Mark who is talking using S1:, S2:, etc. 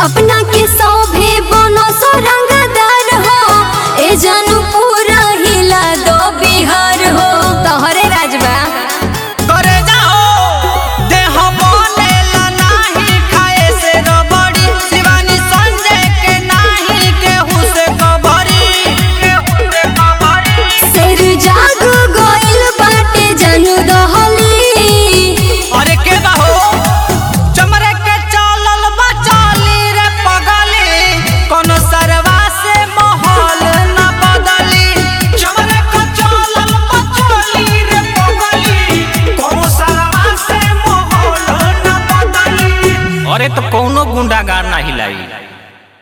S1: अपना के सौभे बनो सो रंगदार हो ए जानू पूरा हिला दो बिहार हो तोहरे राजबा
S2: करे जाओ देह बनेला नाही खाए से रबड़ी शिवानी संजय के नाही केहू से कबरी केहू से कबरी
S1: शेर जाग गइल बाटे जानू दहली
S2: अरे के बाहो चमरे के चलल बचाली रे पगली कोनो सरवा से माहौल न बदली चमरे के चलल बचाली रे पगली कोनो सरवा से माहौल न बदली अरे तो कोनो गुंडागार ना हिलाई